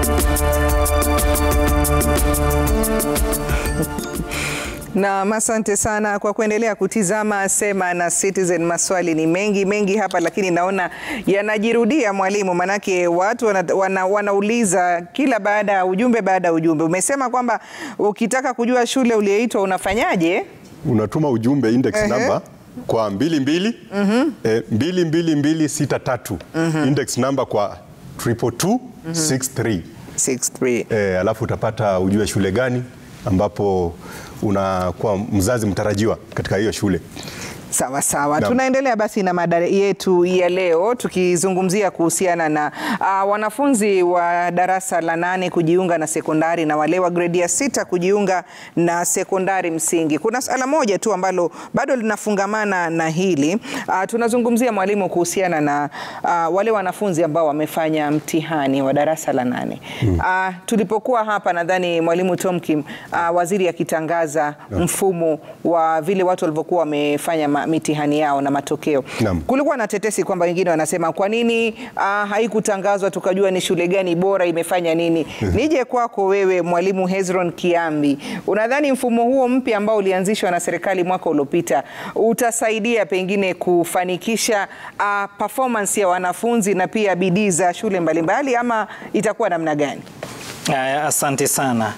Na asante sana kwa kuendelea kutizama Sema na Citizen. Maswali ni mengi mengi hapa, lakini naona yanajirudia mwalimu, manake watu wana, wana, wanauliza kila baada ya ujumbe baada ya ujumbe. Umesema kwamba ukitaka kujua shule uliyoitwa unafanyaje? Unatuma ujumbe index Ehe. number kwa mbili mbili eh, mbili mbili mbili sita tatu index number kwa triple two six three 63. eh, alafu utapata ujue shule gani ambapo unakuwa mzazi mtarajiwa katika hiyo shule. Sawa sawa, Naam. tunaendelea basi na mada yetu ya leo tukizungumzia kuhusiana na uh, wanafunzi wa darasa la nane kujiunga na sekondari na wale wa gredi ya sita kujiunga na sekondari msingi. Kuna swala moja tu ambalo bado linafungamana na hili uh, tunazungumzia mwalimu, kuhusiana na uh, wale wanafunzi ambao wamefanya mtihani wa darasa la nane uh, tulipokuwa hapa nadhani mwalimu Tomkim uh, waziri akitangaza mfumo wa vile watu walivyokuwa wamefanya ma- mitihani yao na matokeo Naam. kulikuwa na tetesi kwamba wengine wanasema kwa nini ah, haikutangazwa tukajua ni shule gani bora imefanya nini. Nije kwako wewe mwalimu Hezron Kiambi, unadhani mfumo huo mpya ambao ulianzishwa na serikali mwaka uliopita utasaidia pengine kufanikisha ah, performance ya wanafunzi na pia bidii za shule mbalimbali ama itakuwa namna gani? Aya, Asante sana.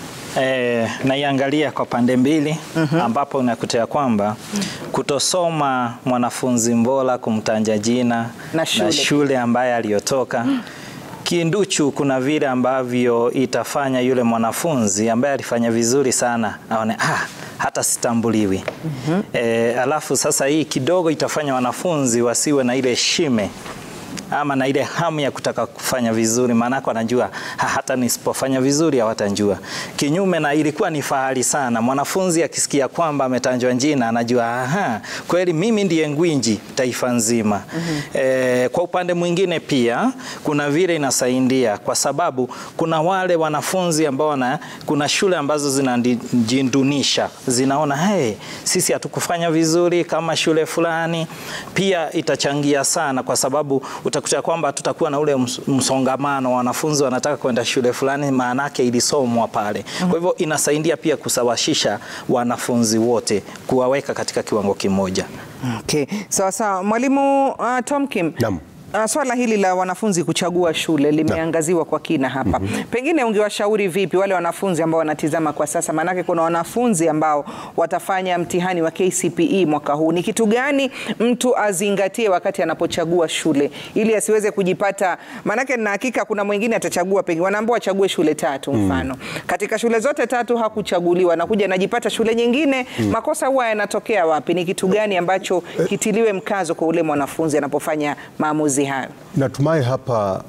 E, naiangalia kwa pande mbili ambapo unakuta ya kwamba kutosoma mwanafunzi mbora kumtanja jina Na shule. shule ambaye aliyotoka kinduchu, kuna vile ambavyo itafanya yule mwanafunzi ambaye alifanya vizuri sana aone ah, hata sitambuliwi. E, alafu sasa hii kidogo itafanya wanafunzi wasiwe na ile shime ama na ile hamu ya kutaka kufanya vizuri, maanake wanajua "Ha, hata nisipofanya vizuri hawatanjua. Kinyume na ilikuwa ni fahari sana, mwanafunzi akisikia kwamba ametanjwa jina anajua aha, kweli mimi ndiye ngwinji taifa nzima. Eh, kwa upande mwingine pia kuna vile inasaidia kwa sababu kuna wale wanafunzi ambao wana, kuna shule ambazo zinajindunisha zinaona hey, sisi hatukufanya vizuri kama shule fulani. Pia itachangia sana kwa sababu utakuta kwamba tutakuwa na ule ms- msongamano, wanafunzi wanataka kwenda shule fulani, maanake ilisomwa pale. Kwa hivyo inasaidia pia kusawasisha wanafunzi wote, kuwaweka katika kiwango kimoja. Okay. Sawa sawa. Mwalimu uh, Tomkim. Naam. Uh, swala hili la wanafunzi kuchagua shule limeangaziwa kwa kina hapa. Pengine ungewashauri vipi wale wanafunzi ambao wanatizama kwa sasa? Maanake kuna wanafunzi ambao watafanya mtihani wa KCPE mwaka huu. Ni kitu gani mtu azingatie wakati anapochagua shule ili asiweze kujipata? Maanake na hakika kuna mwingine atachagua, pengine wanaambiwa achague shule tatu mfano. Katika shule zote tatu hakuchaguliwa, nakuja anajipata shule nyingine. Makosa huwa yanatokea wapi? Ni kitu gani ambacho kitiliwe mkazo kwa ule mwanafunzi anapofanya maamuzi hayo? Natumai hapa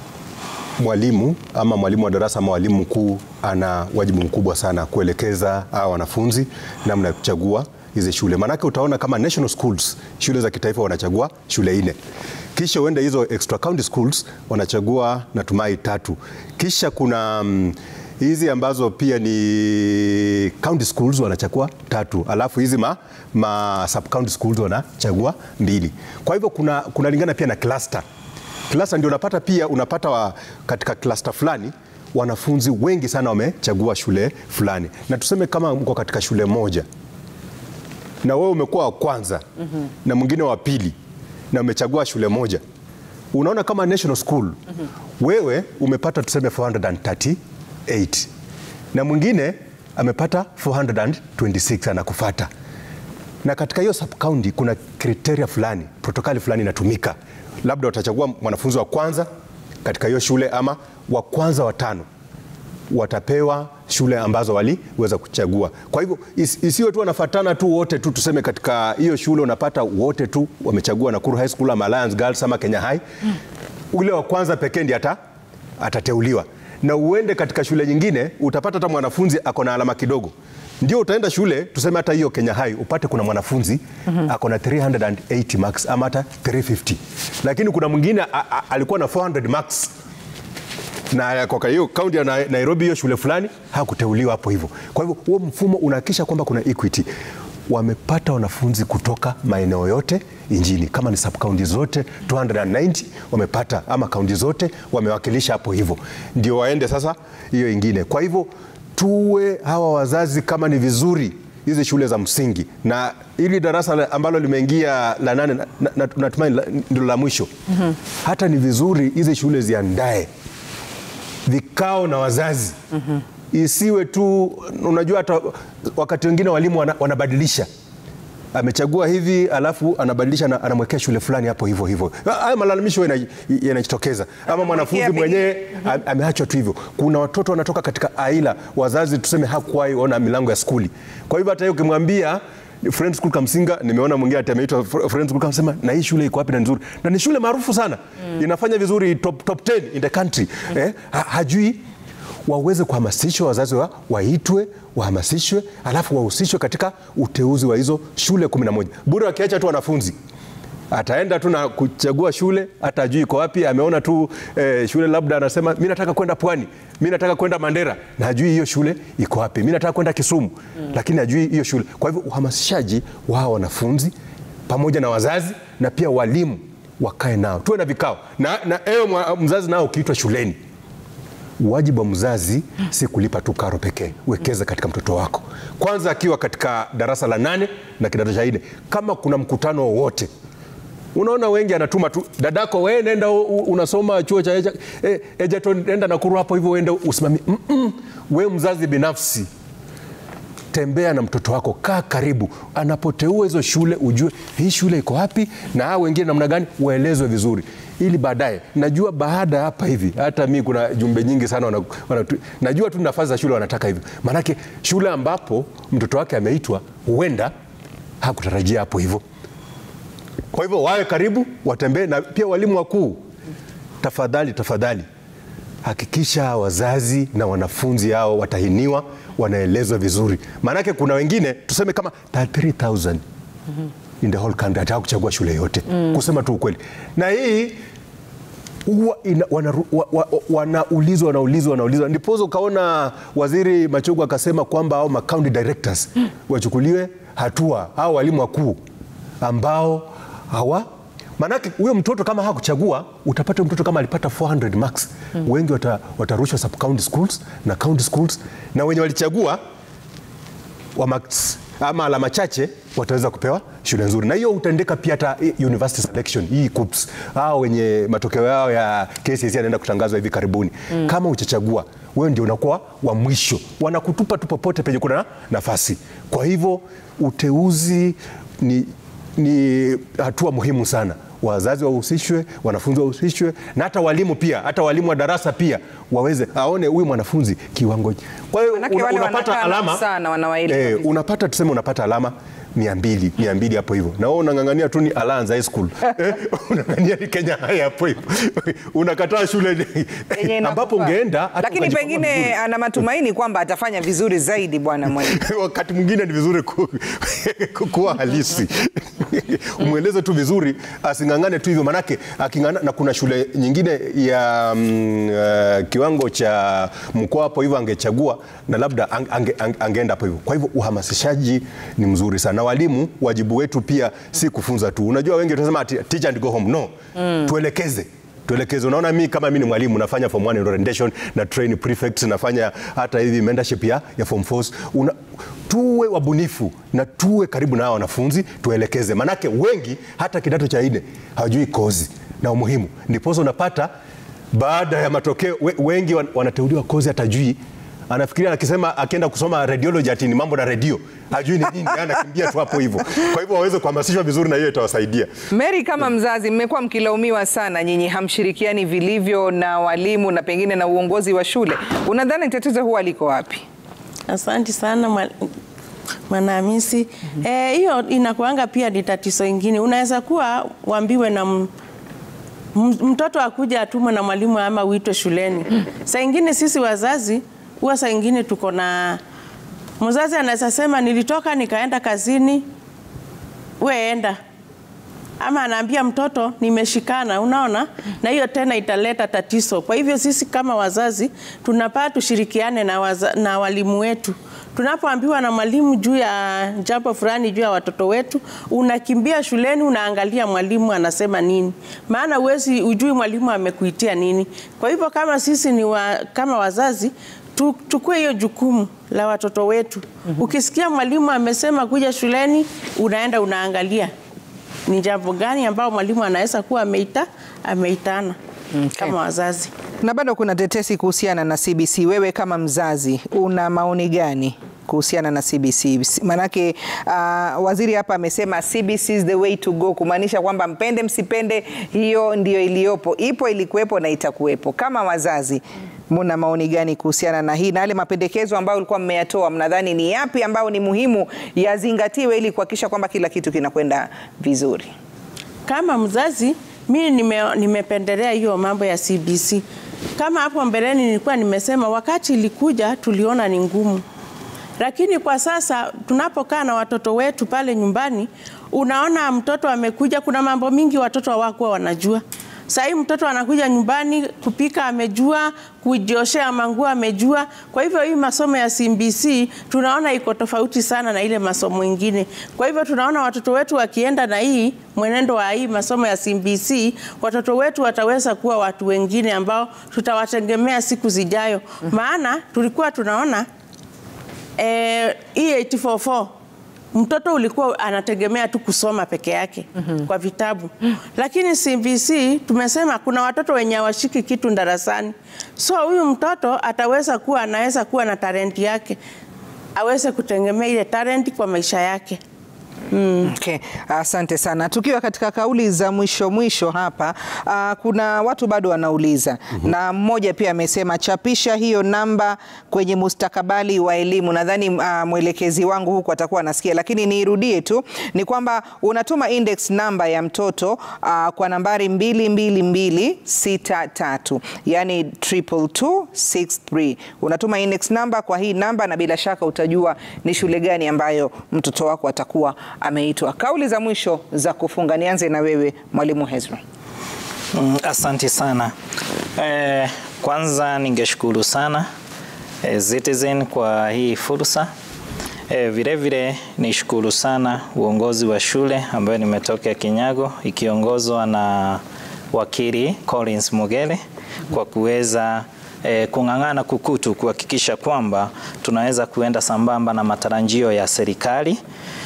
mwalimu ama mwalimu wa darasa ama mwalimu mkuu ana wajibu mkubwa sana kuelekeza hawa wanafunzi namna ya kuchagua hizi shule. Maanake utaona kama national schools, shule za kitaifa wanachagua shule nne, kisha uende hizo extra county schools wanachagua natumai tatu, kisha kuna mm, hizi ambazo pia ni county schools wanachagua tatu, alafu hizi ma, ma sub county schools wanachagua mbili. Kwa hivyo kuna kunalingana pia na cluster cluster ndio unapata pia unapata wa, katika cluster fulani wanafunzi wengi sana wamechagua shule fulani, na tuseme kama mko katika shule moja na wewe umekuwa wa kwanza na mwingine wa pili na umechagua shule moja, unaona kama national school wewe umepata tuseme 438 na mwingine amepata 426 anakufata na katika hiyo sub county kuna kriteria fulani, protokali fulani inatumika, labda watachagua mwanafunzi wa kwanza katika hiyo shule ama wa kwanza watano watapewa shule ambazo waliweza kuchagua. Kwa hivyo is, isiwe tu wanafatana tu wote tu, tuseme katika hiyo shule unapata wote tu wamechagua Nakuru High School ama Alliance Girls ama Kenya High, ule wa kwanza pekee ndiye ata, atateuliwa na uende katika shule nyingine utapata hata mwanafunzi ako na alama kidogo, ndio utaenda shule tuseme hata hiyo Kenya High upate kuna mwanafunzi ako na 380 marks ama hata 350, lakini kuna mwingine a- a- alikuwa na 400 marks na kwa hiyo kaunti ya Na- Nairobi hiyo shule fulani hakuteuliwa hapo hivyo. Kwa hivyo huo mfumo unahakikisha kwamba kuna equity. wamepata wanafunzi kutoka maeneo yote nchini, kama ni sub county zote 290 wamepata, ama kaunti zote wamewakilisha hapo, hivyo ndio waende sasa hiyo ingine. Kwa hivyo tuwe hawa wazazi, kama ni vizuri hizi shule za msingi na hili darasa la- ambalo limeingia la nane na- na- na- natumai la- ndilo la mwisho hata ni vizuri hizi shule ziandae vikao na wazazi isiwe tu unajua hata wakati wengine walimu wana, wanabadilisha amechagua hivi alafu anabadilisha na anamwekea shule fulani hapo hivyo hivyo. Haya malalamisho yana- yanajitokeza, ama mwanafunzi pengine- mwenyewe ame- ameachwa tu hivyo. Kuna watoto wanatoka katika aila wazazi tuseme hakuwahi ona milango ya skuli, kwa hivyo hata yeye ukimwambia Friends School Kamsinga, nimeona mwingine ati ameitwa Fr- Friends School Kamsema, na hii shule iko wapi na nzuri, na ni shule maarufu sana inafanya vizuri top, top 10 in the country eh, ha, hajui waweze kuhamasishwa wazazi wa, waitwe wahamasishwe, alafu wahusishwe katika uteuzi wa hizo shule 11 bure. Wakiacha tu wanafunzi ataenda tu na kuchagua shule, hata ajui iko wapi. Ameona tu eh, shule labda anasema mi nataka kwenda Pwani, mi nataka kwenda Mandera, na hajui hiyo shule iko wapi. Mi nataka kwenda Kisumu, lakini hajui hiyo shule. Kwa hivyo uhamasishaji wa wanafunzi pamoja na wazazi na pia walimu wakae nao, tuwe na vikao na, na ewe mwa- mzazi nao ukiitwa shuleni wajibu wa mzazi si kulipa tu karo pekee, wekeza katika mtoto wako kwanza, akiwa katika darasa la nane na kidato cha nne. Kama kuna mkutano wowote, unaona wengi anatuma tu dadako, we nenda u- u- unasoma chuo cha Eja- eh, Egerton, nenda Nakuru hapo hivyo uende usimamie. Mm -mm. We mzazi binafsi tembea na mtoto wako, kaa karibu, anapoteua hizo shule ujue hii shule iko wapi na hao wengine namna gani, waelezwe vizuri, ili baadaye, najua baada ya hapa hivi, hata mi kuna jumbe nyingi sana wana, wana, najua tu nafasi za shule wanataka hivyo, maanake shule ambapo mtoto wake ameitwa huenda hakutarajia hapo hivyo. Kwa hivyo wawe karibu, watembee na pia walimu wakuu, tafadhali tafadhali hakikisha wazazi na wanafunzi hao watahiniwa, wanaelezwa vizuri, maanake kuna wengine tuseme kama 33000 in the whole country hataka kuchagua shule yote kusema tu ukweli, na hii huwa ina- wanaru- wa- wa- wanaulizwa wanaulizwa wanaulizwa, ndiposa ukaona waziri Machogu akasema kwamba hao county directors wachukuliwe hatua, hao walimu wakuu ambao hawa Manake huyo mtoto kama hakuchagua, utapata huyo mtoto kama alipata 400 marks, wengi wata, watarushwa sub county schools na county schools, na wenye walichagua wa marks ama alama chache wataweza kupewa shule nzuri, na hiyo utaendeka pia hata hii university selection hii KUPS, hao wenye matokeo yao ya KCSE yanaenda kutangazwa hivi karibuni. Kama uchachagua wewe ndio unakuwa wa mwisho, wanakutupa tu popote penye kuna nafasi. Kwa hivyo uteuzi ni, ni hatua muhimu sana. Wazazi wahusishwe, wanafunzi wahusishwe, na hata walimu pia, hata walimu wa darasa pia waweze aone huyu mwanafunzi kiwango. Kwa hiyo Manake una, wale unapata wanakaa nao alama sana, wanawaelewa eh, vizuri. unapata tuseme unapata alama mia mbili mia mbili hapo hivyo, na wewe unang'ang'ania tu ni Alliance High School eh, unang'ang'ania ni Kenya High hapo hivyo, unakataa shule Yenye ambapo inakufaa. ungeenda hata lakini ukajipanga pengine vizuri. ana matumaini kwamba atafanya vizuri zaidi bwana mwalimu. wakati mwingine ni vizuri ku, ku, kuwa halisi umweleze tu vizuri, asing'ang'ane tu hivyo, manake aking'ang'ana, na kuna shule nyingine ya mm, uh, kiwango cha mkoa hapo hivyo angechagua na labda ange, ange, ange, angeenda hapo hivyo. Kwa hivyo uhamasishaji ni mzuri sana, na walimu, wajibu wetu pia si kufunza tu. Unajua wengi tunasema ati teach and go home, no, tuelekeze tuelekeze. Unaona, mi kama mi ni mwalimu nafanya form 1 orientation na train prefects, nafanya hata hivi mentorship ya, ya form 4 una tuwe wabunifu na tuwe karibu na hawa wanafunzi, tuelekeze, manake wengi hata kidato cha nne hawajui kozi na umuhimu, ndiposa unapata baada ya matokeo we, wengi wan- wanateuliwa kozi hatajui anafikiria akisema akienda kusoma radiology ati ni mambo na redio hajui ni nini, anakimbia tu hapo hivyo. Kwa hivyo waweze kuhamasishwa vizuri, na hiyo itawasaidia. Mary, kama mzazi, mmekuwa mkilaumiwa sana, nyinyi hamshirikiani vilivyo na walimu na pengine na uongozi wa shule. Unadhani tatizo huwa liko wapi? Asante sana mwa- Mwanahamisi. Eh, hiyo inakuanga pia ni tatizo ingine. Unaweza kuwa uambiwe na m- m- mtoto akuja atumwe na mwalimu ama uitwe shuleni. Saa ingine sisi wazazi huwa saa ingine tuko na mzazi anaweza sema nilitoka nikaenda kazini, we enda ama anaambia mtoto nimeshikana, unaona, na hiyo tena italeta tatizo. Kwa hivyo sisi kama wazazi tunapaa tushirikiane na, waza, na walimu wetu Tunapoambiwa na mwalimu juu ya jambo fulani juu ya watoto wetu, unakimbia shuleni, unaangalia mwalimu anasema nini, maana uwezi ujui mwalimu amekuitia nini. Kwa hivyo kama sisi ni wa, kama wazazi tuchukue hiyo jukumu la watoto wetu. Ukisikia mwalimu amesema kuja shuleni, unaenda unaangalia ni jambo gani ambao mwalimu anaweza kuwa ameita ameitana kama wazazi. Na bado kuna tetesi kuhusiana na CBC. Wewe kama mzazi una maoni gani kuhusiana na CBC? Manake uh, waziri hapa amesema CBC is the way to go, kumaanisha kwamba mpende msipende, hiyo ndio iliyopo, ipo, ilikuwepo na itakuwepo. Kama wazazi muna maoni gani kuhusiana na hii na yale mapendekezo ambayo ulikuwa mmeyatoa? Mnadhani ni yapi ambayo ni muhimu yazingatiwe ili kuhakikisha kwamba kila kitu kinakwenda vizuri? Kama mzazi mi nime, nimependelea hiyo mambo ya CBC. Kama hapo mbeleni nilikuwa nimesema, wakati ilikuja tuliona ni ngumu, lakini kwa sasa tunapokaa na watoto wetu pale nyumbani, unaona mtoto amekuja, kuna mambo mingi watoto hawakuwa wanajua. Sahii mtoto anakuja nyumbani kupika amejua, kujioshea manguo amejua. Kwa hivyo hii masomo ya CBC tunaona iko tofauti sana na ile masomo ingine. Kwa hivyo tunaona watoto wetu wakienda na hii mwenendo wa hii masomo ya CBC, watoto wetu wataweza kuwa watu wengine ambao tutawategemea siku zijayo. Maana tulikuwa tunaona eh, hii 844 mtoto ulikuwa anategemea tu kusoma peke yake mm -hmm. kwa vitabu mm -hmm. Lakini CBC tumesema kuna watoto wenye hawashiki kitu darasani, so huyu mtoto ataweza kuwa anaweza kuwa na talenti yake, aweze kutegemea ile talenti kwa maisha yake. Mm. Okay. Asante sana. Tukiwa katika kauli za mwisho mwisho hapa, uh, kuna watu bado wanauliza mm -hmm. na mmoja pia amesema chapisha hiyo namba kwenye mustakabali wa elimu. Nadhani uh, mwelekezi wangu huku atakuwa anasikia, lakini niirudie tu ni kwamba unatuma index namba ya mtoto uh, kwa nambari 22263 yani 22263 unatuma index namba kwa hii namba, na bila shaka utajua ni shule gani ambayo mtoto wako atakuwa ameitwa. Kauli za mwisho za kufunga, nianze na wewe Mwalimu Hezron. Mm, asanti sana. Eh, kwanza ningeshukuru sana eh, Citizen kwa hii fursa. Eh, vile vile nishukuru sana uongozi wa shule ambayo nimetoka Kinyago ikiongozwa na wakili Collins Mugere kwa kuweza eh, kung'ang'ana kukutu kuhakikisha kwamba tunaweza kuenda sambamba na matarajio ya serikali.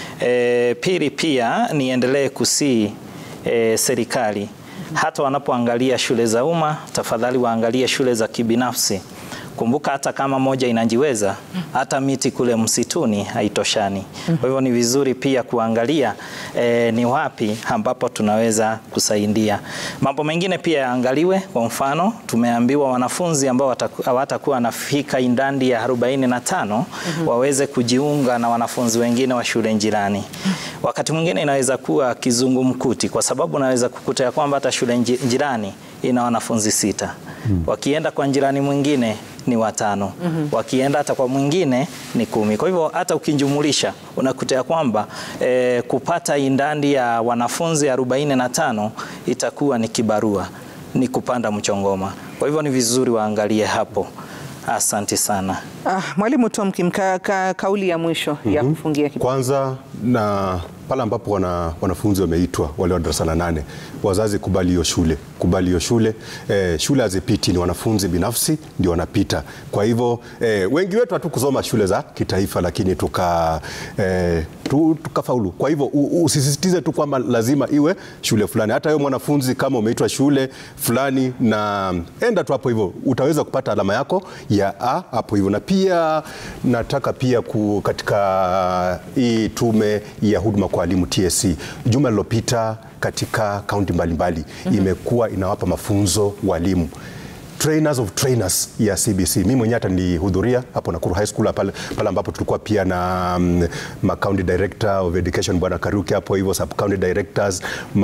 E, pili pia niendelee kusii e, serikali hata wanapoangalia shule za umma, tafadhali waangalie shule za kibinafsi. Kumbuka hata kama moja inajiweza, hata miti kule msituni haitoshani. Kwa hivyo ni vizuri pia kuangalia e, ni wapi ambapo tunaweza kusaidia. Mambo mengine pia yaangaliwe. Kwa mfano, tumeambiwa wanafunzi ambao hawatakuwa wanafika idadi ya 45 mm -hmm. waweze kujiunga na wanafunzi wengine wa shule jirani. Wakati mwingine inaweza kuwa kizungumkuti, kwa sababu naweza kukuta ya kwamba hata shule jirani ina wanafunzi sita. Mm. Wakienda kwa jirani mwingine ni watano. Mm -hmm. Wakienda hata kwa mwingine ni kumi. Kwa hivyo hata ukijumulisha unakuta ya kwamba e, kupata idadi ya wanafunzi 45 itakuwa ni kibarua, ni kupanda mchongoma. Kwa hivyo ni vizuri waangalie hapo. Asante sana. Ah, Mwalimu Tomkim, ka, ka, kauli ya mwisho mm -hmm. ya kufungia kipindi. Kwanza na pale ambapo wana, wanafunzi wameitwa wale wa darasa la nane, wazazi kubali hiyo shule, kubali hiyo shule. Eh, shule hazipiti, ni wanafunzi binafsi ndio wanapita. Kwa hivyo eh, wengi wetu hatukusoma shule za kitaifa, lakini tuka eh, tu, tukafaulu. Kwa hivyo usisisitize tu kwamba lazima iwe shule fulani. Hata wewe mwanafunzi kama umeitwa shule fulani, na enda tu hapo hivyo, utaweza kupata alama yako ya A hapo hivyo. Na pia nataka pia ku, katika hii tume ya huduma kwa walimu TSC juma lilopita katika kaunti mbalimbali mm -hmm. imekuwa inawapa mafunzo walimu trainers of trainers ya CBC. Mimi mwenyewe hata nilihudhuria hapo Nakuru High School pale, pale ambapo tulikuwa pia na um, ma county director of education bwana Karuki hapo hivyo sub county directors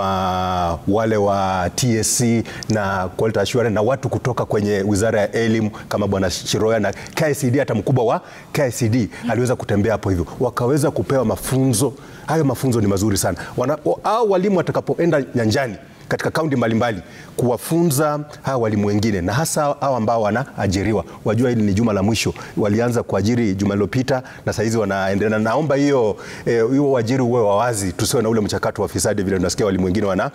ma wale wa TSC na quality assurance na watu kutoka kwenye wizara ya elimu kama bwana Shiroya na KICD, hata mkubwa wa KICD aliweza kutembea hapo hivyo, wakaweza kupewa mafunzo. Hayo mafunzo ni mazuri sana. Wana, au walimu watakapoenda nyanjani katika kaunti mbalimbali kuwafunza hawa walimu wengine na hasa hao ambao wanaajiriwa. Wajua hili ni juma la mwisho, walianza kuajiri juma lilopita na saizi wanaendelea. Naomba hiyo eh, hiyo uajiri uwe wa wazi, tusiwe na ule mchakato wa fisadi vile tunasikia walimu wengine wana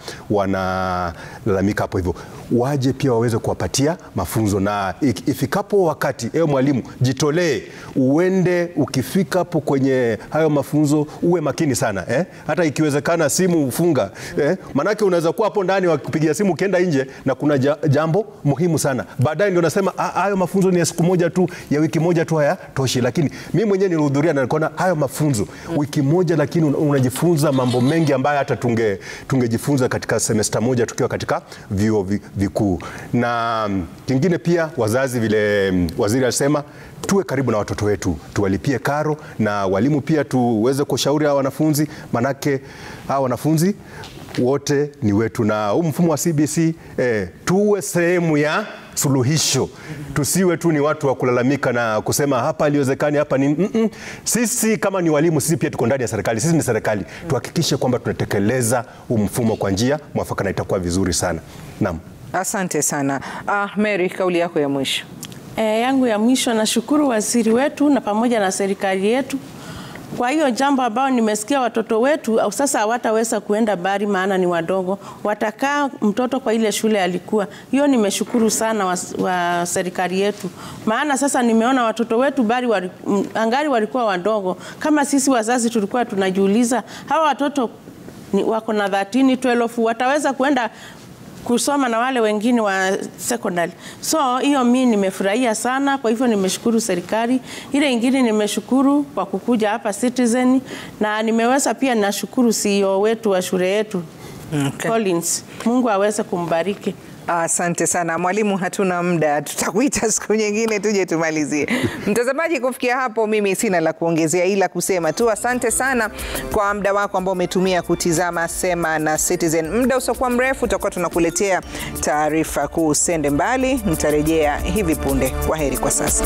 wanalalamika hapo hivyo. Waje pia waweze kuwapatia mafunzo na ik- ifikapo wakati, ewe mwalimu, jitolee uende, ukifika hapo kwenye hayo mafunzo uwe makini sana eh? Hata ikiwezekana simu ufunga eh? Manake unaweza kuwa hapo ndani wakupigia simu ukienda nje na kuna ja, jambo muhimu sana, baadaye ndio nasema "Ah, hayo mafunzo ni ya siku moja tu ya wiki moja tu hayatoshi. Lakini mimi mwenyewe nilihudhuria na nikaona hayo mafunzo wiki moja, lakini un- unajifunza mambo mengi ambayo hata tunge tungejifunza katika semesta moja tukiwa katika vyuo vi- vikuu. Na mm, kingine pia wazazi, vile mm, waziri alisema tuwe karibu na watoto wetu, tuwalipie karo na walimu pia tuweze kushauri hawa wanafunzi, manake hawa wanafunzi wote ni wetu, na huu mfumo wa CBC eh, tuwe sehemu ya suluhisho, tusiwe tu ni watu wa kulalamika na kusema hapa aliwezekani hapa ni mm -mm. Sisi kama ni walimu, sisi pia tuko ndani ya serikali, sisi ni serikali, tuhakikishe kwamba tunatekeleza huu mfumo kwa njia mwafaka na itakuwa vizuri sana. Naam. Asante sana. Ah, Mary, kauli yako ya mwisho. E, yangu ya mwisho nashukuru waziri wetu na pamoja na serikali yetu kwa hiyo jambo ambao nimesikia watoto wetu au sasa hawataweza kuenda bari maana ni wadogo, watakaa mtoto kwa ile shule alikuwa. Hiyo nimeshukuru sana wa, wa serikali yetu, maana sasa nimeona watoto wetu bari wali, m- angari walikuwa wadogo. Kama sisi wazazi tulikuwa tunajiuliza hawa watoto ni, wako na 13 12 wataweza kuenda kusoma na wale wengine wa secondary. So hiyo mi nimefurahia sana, kwa hivyo nimeshukuru serikali. Ile ingine nimeshukuru kwa kukuja hapa Citizen, na nimeweza pia nashukuru CEO wetu wa shule yetu Okay. Collins. Mungu aweze kumbariki. Asante sana mwalimu, hatuna muda, tutakuita siku nyingine tuje tumalizie. Mtazamaji, kufikia hapo mimi sina la kuongezea, ila kusema tu asante sana kwa muda wako ambao umetumia kutizama Sema na Citizen. Muda usiokuwa mrefu tutakuwa tunakuletea taarifa kuu. Usende mbali, nitarejea hivi punde. Kwa heri kwa sasa.